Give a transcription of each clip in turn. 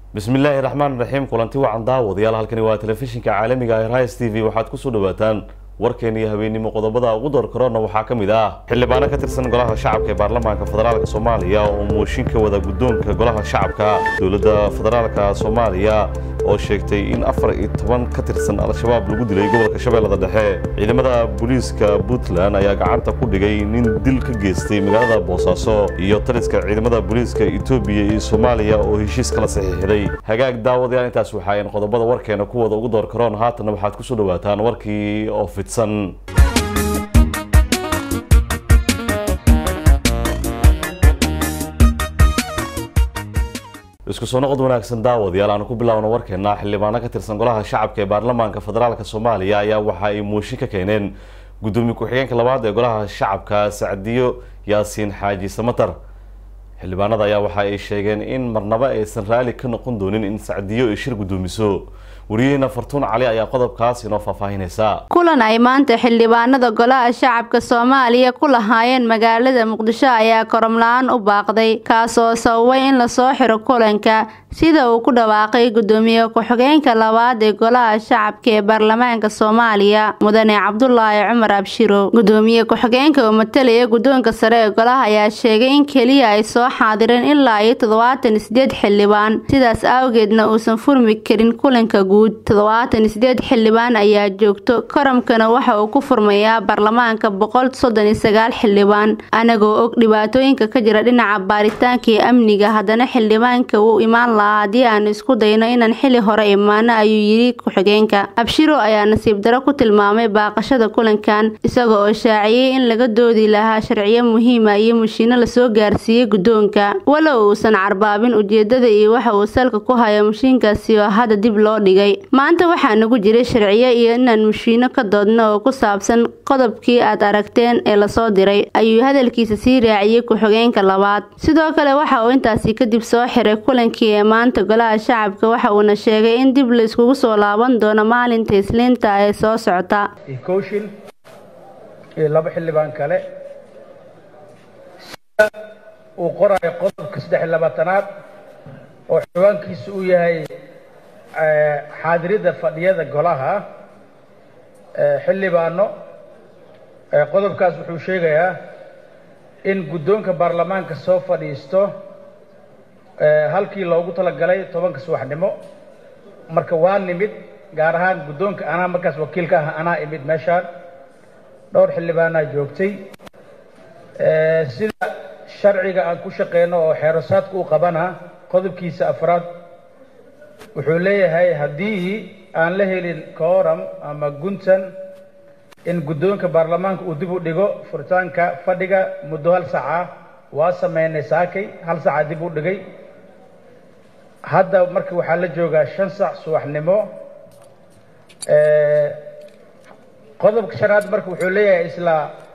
bismi illaahi raxmaan raxiim kulanti wacan daawadayaal halkani waa telefishinka caalamiga ee rais t v waxaad kusoo dhawaataan warkeen iyo habeennimo qodobada ugu door korona waxaa ka mid ah xildhibaano ka tirsan golaha shacabka ee baarlamaanka federaalk soomaaliya oo mooshin ka wada guddoonka golaha shacabka dowladda federaalka soomaaliya oo sheegtay in afar iyo toban ka tirsan al-shabaab lagu dilay gobolka shabeellada dhexe ciidamada booliiska puntland ayaa gacanta ku dhigay nin dil ka geystay magaalada boosaaso iyo taliska ciidamada booliiska etoobiya iyo soomaaliya oo heshiis kala saxiixday hagaag daawadayaal intaas waxaayn qodobada warkeena kuwada ugu door karoon haatanna waxaad kusoo dhawaataan warkii oo fidsan isku soo noqod wanaagsan daawadayaal aanu ku bilaawno warkeena xildhibaano ka tirsan golaha shacabka ee baarlamaanka federaalk soomaaliya ayaa waxa ay mooshin ka keeneen gudoomiye ku-xigeenka labaad ee golaha shacabka sacdiyo yaasiin xaaji samatar xildhibaanada ayaa waxa ay sheegeen in marnaba aysan raali ka noqon doonin in sacdiyo ay shir guddoomiso wariyaheena fartuun cali ayaa qodobkaas inoo faahfaahinaysa kulan ay maanta xildhibaanada golaha shacabka soomaaliya ku lahaayeen magaalada muqdisho ayaa koromla-aan u baaqday kaasoo sababay in lasoo xiro kulanka sida uu ku dhawaaqay gudoomiye ku-xigeenka labaad ee golaha shacabka ee baarlamaanka soomaaliya mudane cabdulaahi cumar abshiro gudoomiye ku-xigeenka oo matalaya guddoonka sare ee golaha ayaa sheegay in keliya ay soo xaadireen ilaa iyo toddobaatan iyo sideed xildhibaan sidaas awgeedna uusan furmi karin kulanka guud toddobaatan iyo sideed xildhibaan ayaa joogto koramkana waxa uu ku furmayaa baarlamaanka boqol soddon iyo sagaal xildhibaan anagoo og dhibaatooyinka ka jira dhinaca baaritaanka iyo amniga haddana xildhibaanka wuu imaan lahaa haddii aanu isku dayno inaan xili hore imaano ayuu yidhi ku-xigeenka abshiro ayaa nasiib daro ku tilmaamay baaqashada kulankan isaga oo shaaciyey in laga doodi lahaa sharciyo muhiima iyo mushiino lasoo gaarsiiyey guddoonka walow uusan carbaabin ujeedada iyo waxa uu salka ku hayo mushiinkaasi oo hadda dib loo dhigay maanta waxaa nagu jiray sharciyo iyo inaan mushiino ka doodno oo ku saabsan qodobkii aad aragteen ee lasoo diray ayuu hadalkiisa sii raaciyey ku-xigeenka labaad sidoo kale waxa uu intaasi kadib soo xiray kulankii ee maanta golaha shacabka waxa uuna sheegay in dib la iskugu soo laaban doono maalinta isliinta ee soo socota kooshin iyo laba xildhibaan kale sida uu qorayo qodobka saddex iyo labaatanaad oo xildhibaankiisu uu yahay xaadirida fadhiyada golaha xildhibaano qodobkaas wuxuu sheegayaa in guddoonka baarlamaanka soo fadhiisto halkii loogu talagalay tobanka subaxnimo marka waa nimid gaar ahaan guddoonka anaa markaas wakiilka ah anaa imid meeshaan dhowr xildhibaanaa joogtay sida sharciga aan ku shaqeyno oo xeerosaadka u qabana qodobkiisa afraad wuxuu leeyahay haddii aan la helin kooram ama guntan in guddoonka baarlamaanka uu dib u dhigo furitaanka fadhiga muddo hal saca waa sameynay saakay hal saca dib u dhigay hadda marka waxaa la joogaa shan sac subaxnimo qodobka shanaad marka wuxuu leeyahay isla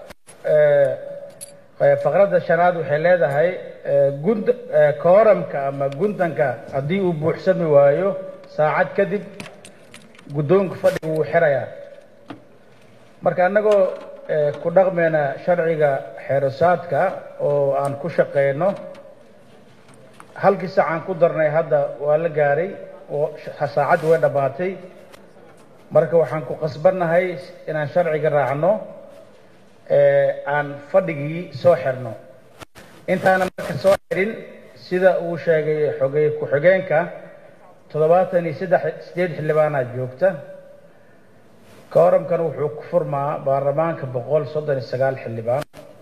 faqradda shanaad waxay leedahay gund kooramka ama guntanka haddii uu buuxsami waayo saacad kadib guddoonka fadhiga wuu xirayaa marka annagoo ku dhaqmayna sharciga xeerosaadka oo aan ku shaqeyno halkii saacaan ku darnay hadda waa la gaaray oo saacaddi way dhammaatay marka waxaan ku qasbannahay inaan sharciga raacno aan fadhigii soo xirno intaana marka soo xirin sida uu sheegay xogey ku-xigeenka toddobaatan iyo saddex sideed xildhibaanaa joogta kooramkana wuxuu ku furmaa baarlamaanka boqol soddon iyo sagaal xildhibaan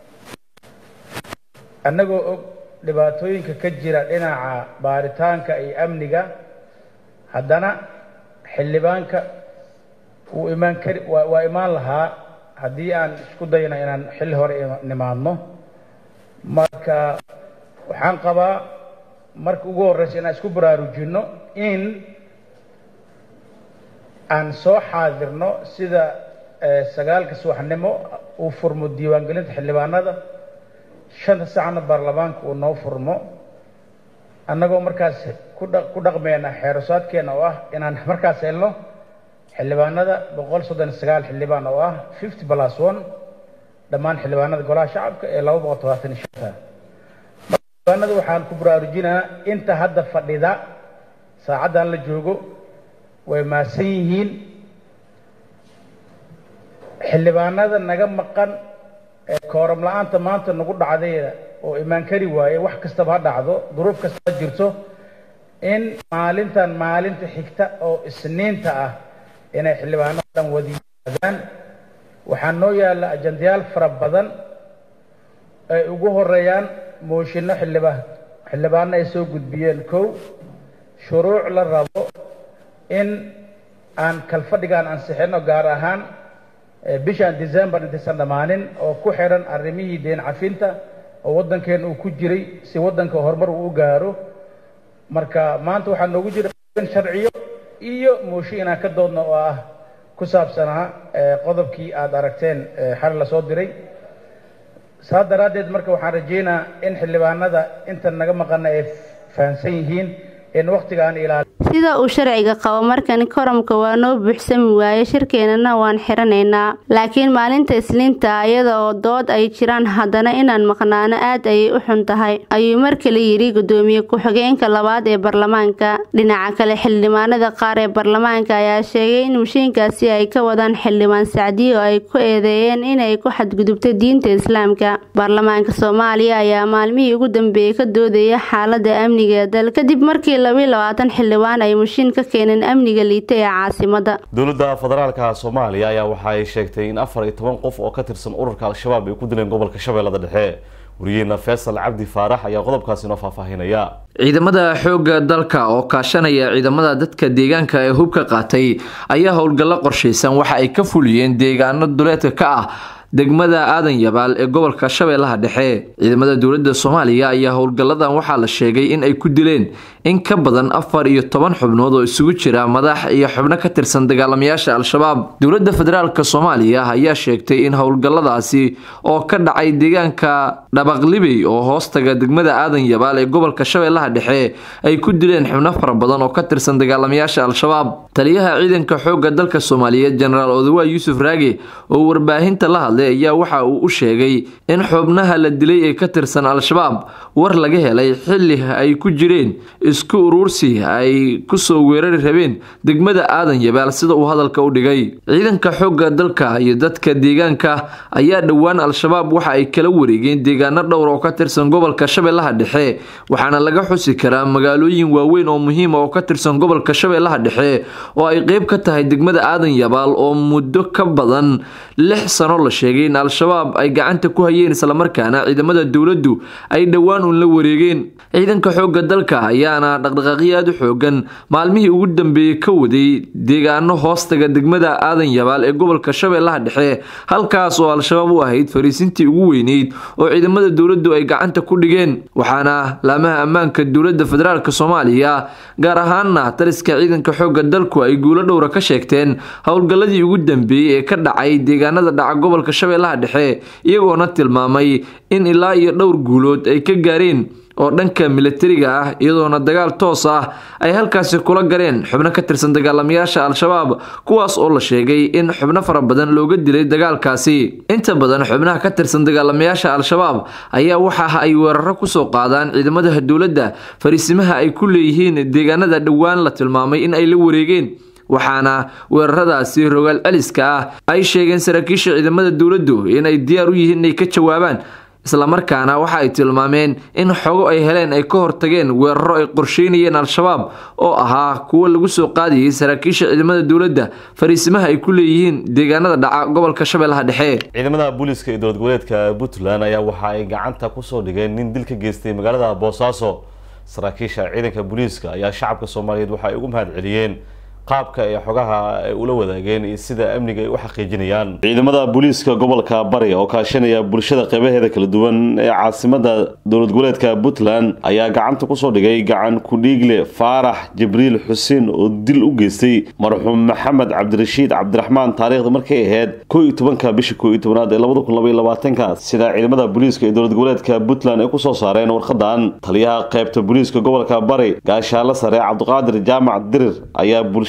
annagoo og dhibaatooyinka ka jira dhinaca baaritaanka iyo amniga haddana xildhibaanka wuu imaan kari waa imaan lahaa haddii aan isku dayno inaan xilli hore nimaadno marka waxaan qabaa marka ugu horreysa inaan isku baraarujinno in aan soo xaadirno sida sagaalka subaxnimo uu furmo diiwaangelinta xildhibaanada shanta sacna baarlamaanka uu noo furmo annagoo markaas ku dhaqmeyna xeerosaadkeena oo ah inaan markaas helno xildhibaanada boqol soddon iyo sagaal xildhibaan oo ah fifty plus one dhammaan xildhibaanada golaha shacabka ee laba boqol todobaatan iyo shanta xildhibaanada waxaan ku baraarujinaa inta hadda fadhida saacaddan la joogo way maasan yihiin xildhibaanada naga maqan ee kooram la-aanta maanta nagu dhacdayda oo imaan kari waaye wax kastaba ha dhacdo duruuf kasta ha jirto in maalintan maalinta xigta oo isniinta ah inay xildhibaanada dhan wada yimaadaan waxaa noo yaalla ajandayaal fara badan ay ugu horeeyaan mooshinno xildhibaan xildhibaano ay soo gudbiyeen kow shuruuc la rabo in aan kalfadhigaan ansixino gaar ahaan bishan december intaysan dhammaanin oo ku xidhan arrimihii deen cafinta oo waddankeen uu ku jiray si waddanka horumar uu u gaaro marka maanta waxaa noogu jira sharciyo iyo mooshin inaan ka doodno oo ah ku saabsanaa qodobkii aada aragteen xal la soo diray saas daraaddeed marka waxaan rajeynaa in xildhibaanada intan naga maqana ay fahamsan yihiin in waktiga aan ilaali sida uu sharciga qabo markani koramka waa noo buuxsami waaye shirkeenana waan xiranaynaa laakiin maalinta isniinta iyada oo dood ay jiraan haddana inaan maqnaano aad ayay u xun tahay ayuu mar kale yidhi gudoomiye ku-xigeenka labaad ee baarlamaanka dhinaca kale xildhibaanada qaar ee baarlamaanka ayaa sheegay in mushiinkaasi ay ka wadaan xildhibaan sacdiye oo ay ku eedeeyeen inay ku xadgudubto diinta islaamka baarlamaanka soomaaliya ayaa maalmihii ugu dambeeyey ka doodaya xaalada amniga ee dal kadib markii labiiy labaatan xildhibaan ay mushiin ka keeneen amniga liita ee caasimada dowladda federaalka soomaaliya ayaa waxa ay sheegtay in afar iyo toban qof oo ka tirsan ururka al-shabaab ay ku dileen gobolka shabeellada dhexe wariyeena faysal cabdi faarax ayaa qodobkaasi noo faahfaahinaya ciidamada xoogga dalka oo kaashanaya ciidamada dadka deegaanka ee hubka qaatay ayaa howlgallo qorshaysan waxa ay ka fuliyeen deegaano duleedka ka ah degmada aadan yabaal ee gobolka shabeellaha dhexe ciidamada dowladda soomaaliya ayaa howlgalladan waxaa la sheegay in ay ku dileen in ka badan afar iyo toban xubnood oo isugu jira madax iyo xubno ka tirsan dagaalamayaasha al-shabaab dowladda federaalk soomaaliya ayaa sheegtay in howlgalladaasi oo ka dhacay deegaanka dhabaqlibey oo hoostaga degmada aadan yabaal ee gobolka shabeellaha dhexe ay ku dileen xubno fara badan oo ka tirsan dagaalamayaasha al-shabaab taliyaha ciidanka xoogga dalka soomaaliyeed jenaraal odawa yuusuf raage oo warbaahinta la hadlay ayaa waxa uu u sheegay in xubnaha la dilay ee ka tirsan al-shabaab war laga helay xilli ay ku jireen isku uruursi ay kusoo weerari rabeen degmada aadan yabaal sida uu hadalka u dhigay ciidanka xoogga dalka iyo dadka deegaanka ayaa dhowaan al-shabaab waxa ay kala wareegeen deegaano dhowr oo ka tirsan gobolka shabeellaha dhexe waxaana laga xusi karaa magaalooyin waaweyn oo muhiima oo ka tirsan gobolka shabeellaha dhexe oo ay qeyb ka tahay degmada aadan yabaal oo muddo ka badan lix sano la sheegay in al-shabaab ay gacanta ku hayeen islamarkaana ciidamada dowladdu ay dhowaan uun la wareegeen ciidanka xoogga dalka ayaana dhaqdhaqaaqyo aada u xoogan maalmihii ugu dambeeyey ka waday deegaano hoostaga degmada aadan yabaal ee gobolka shabeellaha dhexe halkaas oo al-shabaab u ahayd fariisintii ugu weyneyd oo ciidamada dowladdu ay gacanta ku dhigeen waxaana laamaha ammaanka dowladda federaalk soomaaliya gaar ahaana taliska ciidanka xoogga dalku ay guulo dhowra ka sheegteen howlgalladii ugu dambeeyey ee ka dhacay deegaanada dhaca gobolka shabeellaha dhexe iyagoona tilmaamay in ilaa iyo dhowr guulood ay ka gaareen oo dhanka milatariga ah iyadoona dagaal toos ah ay halkaasi kula gareen xubno ka tirsan dagaalamayaasha al-shabaab kuwaas oo la sheegay in xubno fara badan looga dilay dagaalkaasi inta badan xubnaha ka tirsan dagaalamayaasha al-shabaab ayaa waxa ay weeraro kusoo qaadaan ciidamada dowladda fariisimaha ay ku leeyihiin deegaanada dhowaan la tilmaamay in ay la wareegeen waxaana weeraradaasi rogaal celiska ah ay sheegeen saraakiisha ciidamada dowladdu inay diyaar u yihiin inay ka jawaabaan islamarkaana waxa ay tilmaameen in xogo ay heleen ay ka hortageen weeraro ay qorsheynayeen al-shabaab oo ahaa kuwo lagu soo qaadayay saraakiisha ciidamada dowladda fariisimaha ay ku leeyihiin deegaanada dhaca gobolka shabeellaha dhexe ciidamada booliiska iyo dowlad goboleedka puntland ayaa waxa ay gacanta kusoo dhigeen nin dil ka geystay magaalada boosaaso saraakiisha ciidanka booliiska ayaa shacabka soomaaliyeed waxa ay ugu mahad celiyeen qaabka ee xogaha ay ula wadaageen iyo sida amniga ay u xaqiijinayaan ciidamada booliiska gobolka bari oo kaashanaya bulshada qeybaheeda kala duwan ee caasimada dowlad goboleedka puntland ayaa gacanta kusoo dhigay gacan kudhiigle faarax jibriil xuseen oo dil u geystay marxuum maxamed cabdirashiid cabdiraxmaan taariikhda markay ahayd koo iyo tobanka bisha koo iyo tobanaad ee labada kun labaiyo labaatanka sida ciidamada booliiska ee dowlad goboleedka puntland ay kusoo saareen warqadan taliyaha qeybta booliiska gobolka bari gaashaalo sare cabdiqaadir jaamac dirir ayaa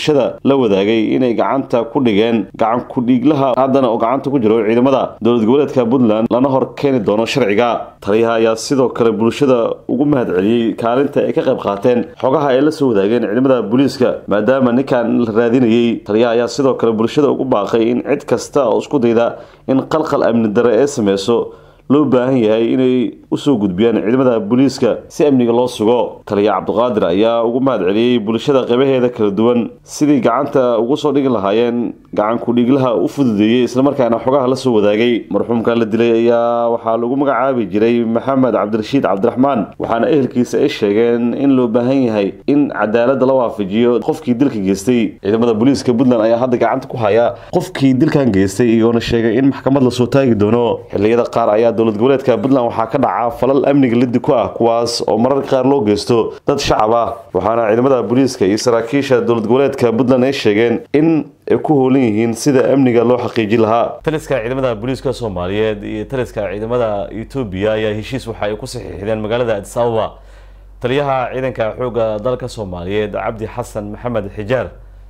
bulshada la wadaagay inay gacanta ku dhigeen gacan ku-dhiiglaha haddana oo gacanta ku jiro ciidamada dowlad goboleedka puntland lana hor keeni doono sharciga taliyaha ayaa sidoo kale bulshada ugu mahad celiyey kaalinta ay ka qayb qaateen xogaha ay la soo wadaageen ciidamada booliiska maadaama ninkan la raadinayey taliyaha ayaa sidoo kale bulshada ugu baaqay in cid kasta oo isku dayda in qalqal amni dare ee sameyso loo baahan yahay inay usoo gudbiyaan ciidamada booliiska si amniga loo sugo taliya cabdiqaadir ayaa ugu mahad celiyey bulshada qeybaheeda kala duwan sidii gacanta ugu soo dhigi lahaayeen gacan ku-dhiiglaha u fududeeyey islamarkaana xogaha la soo wadaagay marxuumka la dilay ayaa waxaa lagu magacaabi jiray maxamed cabdirashiid cabdiraxmaan waxaana ehelkiisa ay sheegeen in loo baahan yahay in cadaalada la waafajiyo qofkii dilka geystay ciidamada booliiska puntland ayaa hadda gacanta ku haya qofkii dilkan geystay igoona sheegay in maxkamad lasoo taagi doono xiliyada qaar ayaa dowlad goboleedka puntland waxaa ka dhaca falal amniga liddi ku ah kuwaas oo mararka qaar loo geysto dad shacab ah waxaana ciidamada booliiska iyo saraakiisha dowlad goboleedka puntland ay sheegeen in ay ku hoolan yihiin sida amniga loo xaqiijin lahaa taliska ciidamada booliiska soomaaliyeed iyo taliska ciidamada etoobiya ayaa heshiis waxa ay ku saxiixdeen magaalada adis ababa taliyaha ciidanka xoogga dalka soomaaliyeed cabdi xasan maxamed xijaar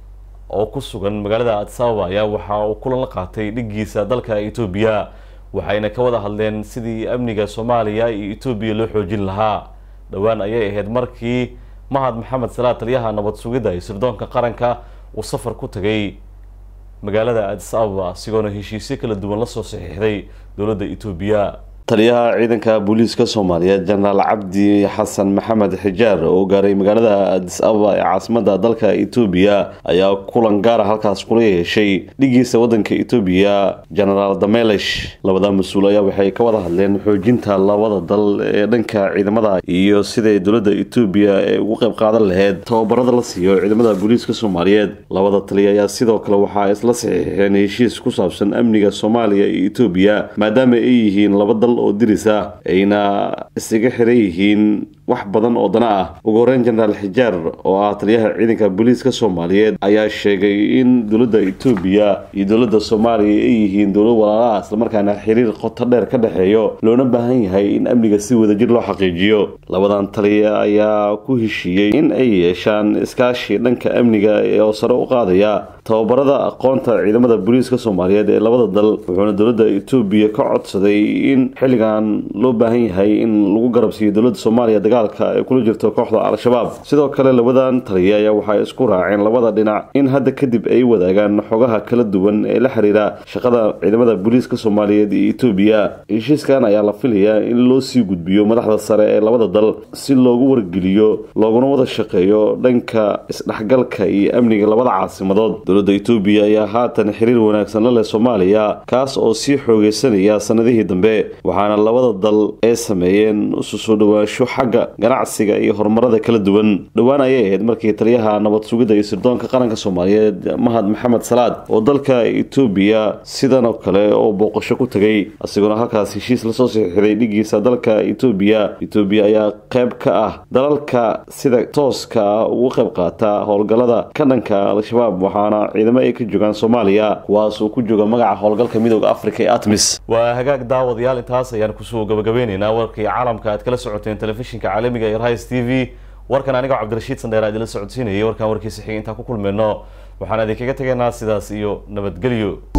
oo ku sugan magaalada adis ababa ayaa waxa uu kulan la qaatay dhigiisa dalka etoobiya waxayna ka wada hadleen sidii amniga soomaaliya iyo etoobiya loo xoojin lahaa dhowaan ayay ahayd markii mahad maxamed salaad taliyaha nabad sugidda iyo sirdoonka qaranka uu safar ku tagay magaalada adis ababa sigoona heshiisyo kala duwan lasoo saxiixday dowladda etoobiya taliyaha ciidanka booliiska soomaaliyeed jenaraal cabdi xasan maxamed xijaar oo gaaray magaalada adis ababa ee caasimada dalka etoobiya ayaa kulan gaara halkaas kula yeeshay dhigiisa wadanka etoobiya jenaraal damelish labada mas-uul ayaa waxay ka wada hadleen xoojinta labada dal ee dhanka ciidamada iyo siday dowladda etoobiya ee ugu qayb qaadan laheyd tababarada la siiyo ciidamada booliiska soomaaliyeed labada taliya ayaa sidoo kale waxaa isla saxiixeen heshiis ku saabsan amniga soomaaliya iyo etoobiya maadaama ay yihiin laba dal oo diris ah ayna isaga xiran yihiin wax badan oo dana ah ugu horeyn jenaraal xijaar oo ah taliyaha ciidanka booliiska soomaaliyeed ayaa sheegay in dowladda etoobiya iyo dowladda soomaaliya ay yihiin dowlad walaalaha islamarkaana xiriir qoto dheer ka dhexeeyo loona baahan yahay in amniga si wadajir loo xaqiijiyo labadan taliya ayaa ku heshiiyey in ay yeeshaan iskaashi dhanka amniga oo sare u qaadaya tababarada aqoonta ciidamada booliiska soomaaliyeed ee labada dal wuxuuna dowladda etoobiya ka codsaday in xilligan loo baahan yahay in lagu garabsiiyo dowladda soomaaliya dagaalka ay kula jirto kooxda al-shabaab sidoo kale labadan taliya ayaa waxay isku raaceen labada dhinac in hadda kadib ay wadaagaan xogaha kala duwan ee la xiriira shaqada ciidamada booliiska soomaaliyeed iyo etoobiya heshiiskan ayaa la filayaa in loo sii gudbiyo madaxda sare ee labada dal si loogu wargeliyo looguna wada shaqeeyo dhanka isdhexgalka iyo amniga labada caasimadood dowladda etoobiya ayaa haatan xiriir wanaagsan la leh soomaaliya kaas oo sii xoogeysanaya sanadihii dambe waxaana labada dal ay sameeyeen isu soo dhawaansho xagga ganacsiga iyo horumarada kala duwan dhowaan ayay ahayd markii taliyaha nabad sugidda iyo sirdoonka qaranka soomaaliyeed mahad maxamed salaad oo dalka etoobiya sidan oo kale oo booqasho ku tegay isagoona halkaas heshiis lasoo saxiixday dhigiisa dalka etoobiya etoobiya ayaa qayb ka ah dalalka sida tooska ah ugu qayb qaata howlgallada ka dhanka al-shabaab waxaana ciidamo ay ka joogaan soomaaliya kuwaas uu ku jooga magaca howlgalka midooda africa ee atmis waa hagaag daawadayaal intaas ayaan kusoo gabagabeyneynaa warkii caalamka aad kala socoteen telefishinka caalamiga ee rais t v warkan anigoo cabdirashiid sandheer aad ila socodsiinayay warkan warkiisa xigay intaan ku kulmeyno waxaan idinkaga tegaynaa sidaas iyo nabadgelyo